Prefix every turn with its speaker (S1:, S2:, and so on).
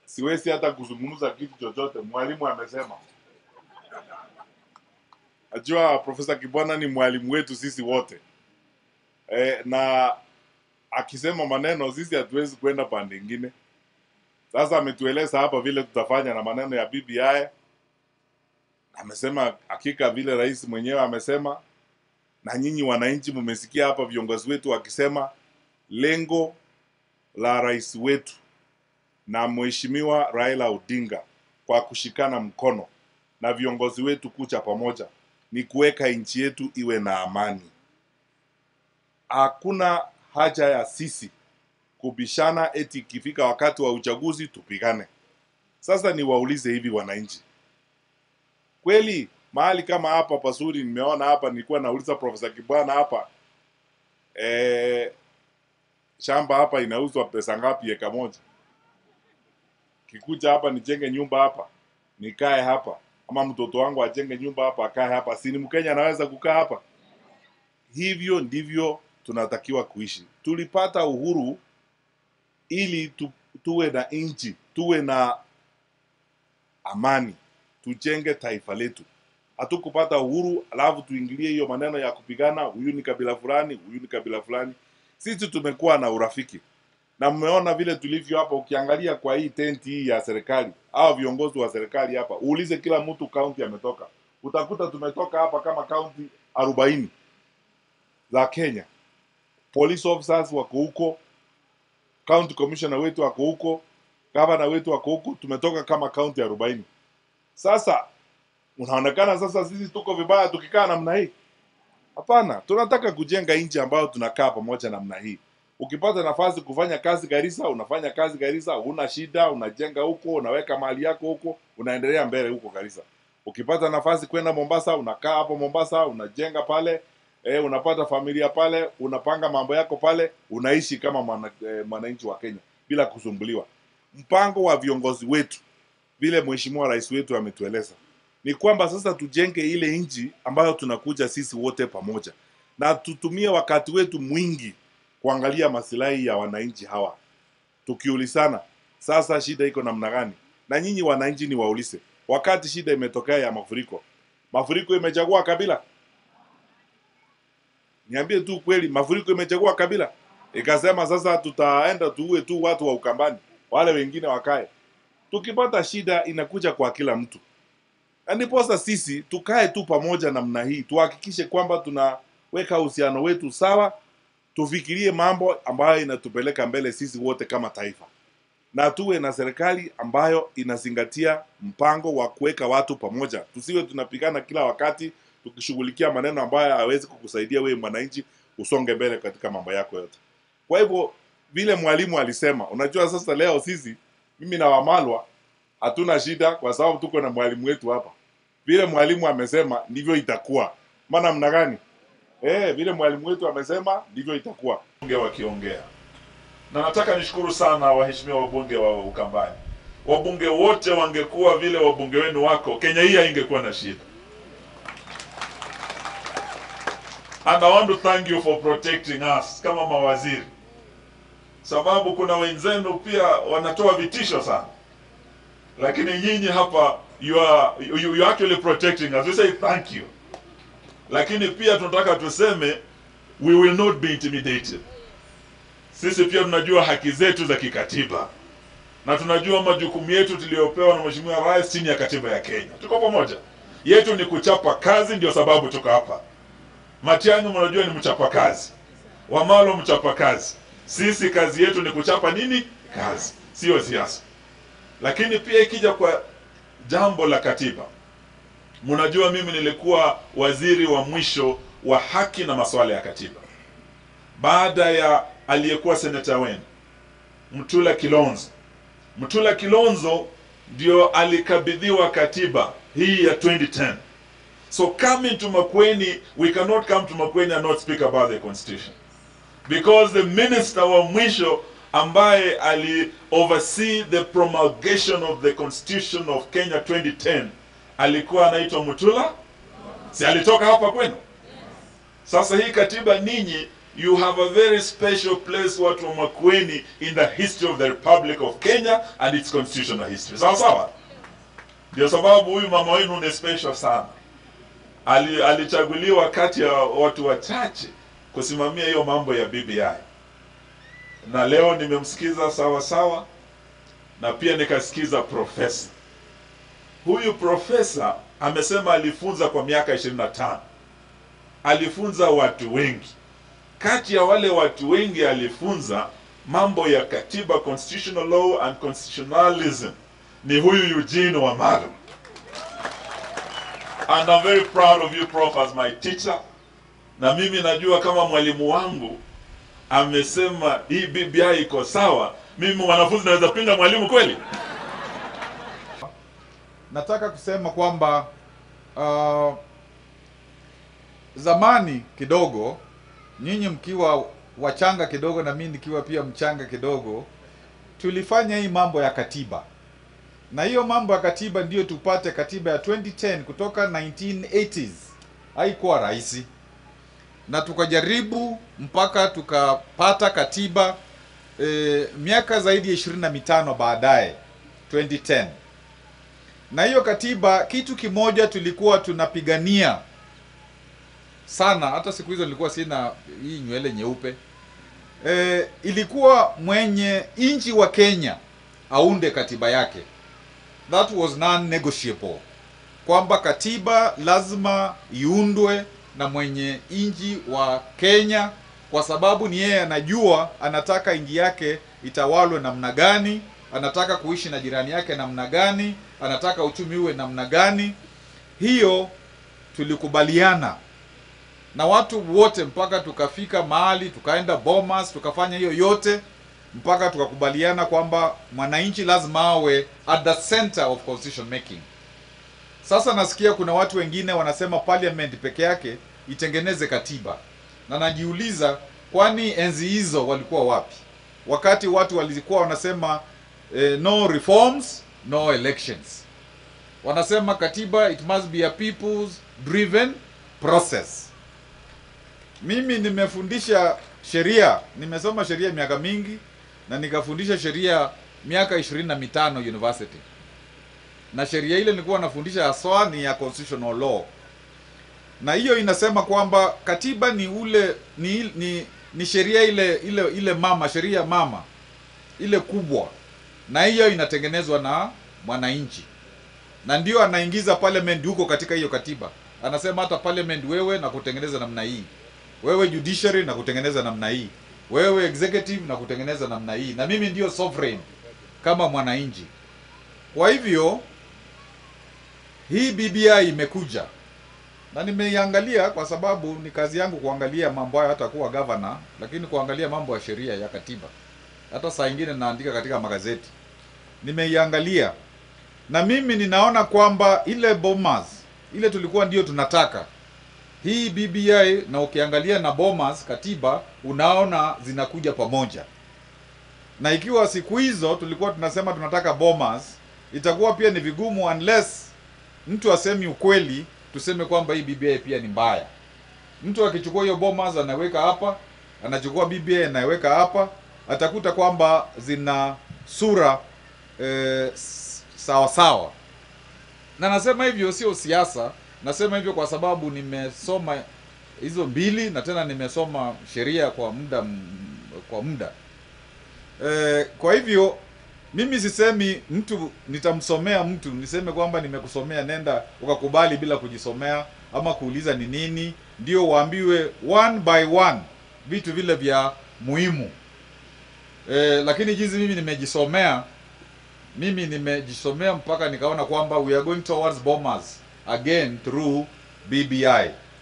S1: siwezi hata kuzungumza kitu chochote. Mwalimu amesema. Najua Profesa Kibwana ni mwalimu wetu sisi wote e, na akisema maneno sisi hatuwezi kwenda pande ingine. Sasa ametueleza hapa vile tutafanya na maneno ya BBI. Amesema hakika vile rais mwenyewe amesema, na nyinyi wananchi mmesikia hapa viongozi wetu wakisema lengo la rais wetu na mheshimiwa Raila Odinga kwa kushikana mkono na viongozi wetu kucha pamoja ni kuweka nchi yetu iwe na amani. Hakuna haja ya sisi kubishana eti ikifika wakati wa uchaguzi tupigane. Sasa niwaulize hivi wananchi, kweli mahali kama hapa pazuri, nimeona hapa, nilikuwa nauliza Profesa Kibwana hapa e, shamba hapa inauzwa pesa ngapi eka moja? Kikuja hapa nijenge nyumba hapa nikae hapa, ama mtoto wangu ajenge nyumba hapa akae hapa, si ni Mkenya anaweza kukaa hapa? Hivyo ndivyo tunatakiwa kuishi. Tulipata uhuru ili tu, tuwe na nchi, tuwe na amani, tujenge taifa letu. Hatukupata uhuru alafu tuingilie hiyo maneno ya kupigana, huyu ni kabila fulani, huyu ni kabila fulani. Sisi tumekuwa na urafiki na mmeona vile tulivyo hapa. Ukiangalia kwa hii tenti hii ya serikali au viongozi wa serikali hapa, uulize kila mtu kaunti ametoka, utakuta tumetoka hapa kama kaunti arobaini za Kenya. Police officers wako huko, county commissioner wetu wako huko, gavana wetu wako huko, tumetoka kama kaunti arobaini. Sasa unaonekana sasa sisi tuko vibaya tukikaa namna hii? Hapana, tunataka kujenga nchi ambayo tunakaa pamoja namna hii. Ukipata nafasi kufanya kazi Garissa, unafanya kazi Garissa, huna shida, unajenga huko, unaweka mali yako huko, unaendelea mbele huko Garissa. Ukipata nafasi kwenda Mombasa, unakaa hapo Mombasa, unajenga pale, eh, unapata familia pale, unapanga mambo yako pale, unaishi kama mwana, eh, mwananchi wa Kenya bila kusumbuliwa. Mpango wa viongozi wetu vile mheshimiwa rais wetu ametueleza ni kwamba sasa tujenge ile nchi ambayo tunakuja sisi wote pamoja, na tutumie wakati wetu mwingi kuangalia masilahi ya wananchi hawa, tukiulizana sasa shida iko namna gani. Na nyinyi wananchi ni waulize, wakati shida imetokea ya mafuriko, mafuriko imechagua kabila? Niambie tu kweli, mafuriko imechagua kabila? Ikasema sasa tutaenda tuue tu watu wa Ukambani, wale wengine wakae. Tukipata shida inakuja kwa kila mtu, na ndiposa sisi tukae tu pamoja namna hii, tuhakikishe kwamba tunaweka uhusiano wetu sawa tufikirie mambo ambayo inatupeleka mbele sisi wote kama taifa, na tuwe na serikali ambayo inazingatia mpango wa kuweka watu pamoja. Tusiwe tunapigana kila wakati tukishughulikia maneno ambayo hawezi kukusaidia wewe mwananchi usonge mbele katika mambo yako yote. Kwa hivyo vile mwalimu alisema, unajua sasa leo sisi mimi na Wamalwa hatuna shida kwa sababu tuko na mwalimu wetu hapa. Vile mwalimu amesema ndivyo itakuwa. Maana mna gani? Eh, vile mwalimu wetu amesema ndivyo itakuwa.
S2: Bunge wakiongea, na nataka nishukuru sana waheshimiwa wabunge wa Ukambani. Wabunge wote wangekuwa vile wabunge wenu wako, Kenya hii haingekuwa na shida. And I want to thank you for protecting us kama mawaziri, sababu kuna wenzenu pia wanatoa vitisho sana, lakini nyinyi hapa you are, you, you are actually protecting us. We say thank you lakini pia tunataka tuseme we will not be intimidated. Sisi pia tunajua haki zetu za kikatiba na tunajua majukumu yetu tuliyopewa na Mheshimiwa Rais chini ya katiba ya Kenya. Tuko pamoja, yetu ni kuchapa kazi, ndio sababu tuko hapa. Matiang'i mnajua ni mchapa kazi, Wamalo mchapa kazi. Sisi kazi yetu ni kuchapa nini? Kazi, sio siasa. Lakini pia ikija kwa jambo la katiba, Mnajua mimi nilikuwa waziri wa mwisho wa haki na masuala ya katiba baada ya aliyekuwa seneta wenu Mtula Kilonzo. Mtula Kilonzo ndio alikabidhiwa katiba hii ya 2010. So coming to Makueni, we cannot come to Makueni and not speak about the constitution because the minister wa mwisho ambaye ali oversee the promulgation of the constitution of Kenya 2010 alikuwa anaitwa Mutula, si alitoka hapa kwenu? Sasa hii katiba ninyi you have a very special place watu wa Makueni in the history of the Republic of Kenya and its constitutional history. Sawa sawa? Ndio sababu huyu mama wenu ni special sana. Ali, alichaguliwa kati ya watu wachache kusimamia hiyo mambo ya BBI, na leo nimemsikiza sawa sawa, na pia nikasikiza profesa huyu. Profesa amesema alifunza kwa miaka 25 alifunza watu wengi. Kati ya wale watu wengi alifunza mambo ya katiba, constitutional law and constitutionalism ni huyu Eugene Wamalwa. And I'm very proud of you prof as my teacher. Na mimi najua kama mwalimu wangu amesema hii BBI iko sawa, mimi mwanafunzi naweza pinga mwalimu kweli?
S3: Nataka kusema kwamba uh, zamani kidogo, nyinyi mkiwa wachanga kidogo na mimi nikiwa pia mchanga kidogo, tulifanya hii mambo ya katiba, na hiyo mambo ya katiba ndiyo tupate katiba ya 2010 kutoka 1980s. Haikuwa rahisi, na tukajaribu mpaka tukapata katiba e, miaka zaidi ya ishirini na mitano baadaye 2010 na hiyo katiba, kitu kimoja tulikuwa tunapigania sana, hata siku hizo nilikuwa sina hii nywele nyeupe e, ilikuwa mwenye nchi wa Kenya aunde katiba yake, that was non negotiable, kwamba katiba lazima iundwe na mwenye nchi wa Kenya, kwa sababu ni yeye anajua anataka nchi yake itawalwe namna gani, anataka kuishi na jirani yake namna gani, anataka uchumi uwe namna gani. Hiyo tulikubaliana na watu wote mpaka tukafika mahali tukaenda Bomas, tukafanya hiyo yote mpaka tukakubaliana kwamba mwananchi lazima awe at the center of constitution making. Sasa nasikia kuna watu wengine wanasema parliament peke yake itengeneze katiba, na najiuliza kwani enzi hizo walikuwa wapi, wakati watu walikuwa wanasema eh, no reforms no elections. Wanasema katiba it must be a people's driven process. Mimi nimefundisha sheria, nimesoma sheria miaka mingi na nikafundisha sheria miaka ishirini na mitano university, na sheria ile nilikuwa nafundisha haswa ni ya constitutional law, na hiyo inasema kwamba katiba ni ule ni, ni, ni sheria ile ile ile mama, sheria mama ile kubwa, na hiyo inatengenezwa na mwananchi, na ndio anaingiza parliament huko katika hiyo katiba. Anasema hata parliament, wewe na kutengeneza namna hii wewe judiciary na kutengeneza namna hii, wewe executive na kutengeneza namna hii, na mimi ndio sovereign kama mwananchi. Kwa hivyo hii BBI imekuja na nimeiangalia kwa sababu ni kazi yangu kuangalia mambo hayo, hata kuwa governor, lakini kuangalia mambo ya sheria ya katiba, hata saa ingine naandika katika magazeti. Nimeiangalia na mimi ninaona kwamba ile Bomas ile tulikuwa ndio tunataka hii BBI na ukiangalia na Bomas katiba unaona zinakuja pamoja, na ikiwa siku hizo tulikuwa tunasema tunataka Bomas, itakuwa pia ni vigumu unless mtu asemi ukweli, tuseme kwamba hii BBI pia ni mbaya. Mtu akichukua hiyo Bomas anaweka hapa, anachukua BBI anaweka hapa, atakuta kwamba zina sura eh, sawa sawa, na nasema hivyo sio siasa Nasema hivyo kwa sababu nimesoma hizo mbili na tena nimesoma sheria kwa muda kwa muda e, kwa hivyo mimi sisemi mtu nitamsomea mtu niseme kwamba nimekusomea nenda ukakubali bila kujisomea ama kuuliza ni nini, ndio waambiwe one by one vitu vile vya muhimu e, lakini jinsi mimi nimejisomea mimi nimejisomea mpaka nikaona kwamba we are going towards bombers again through BBI.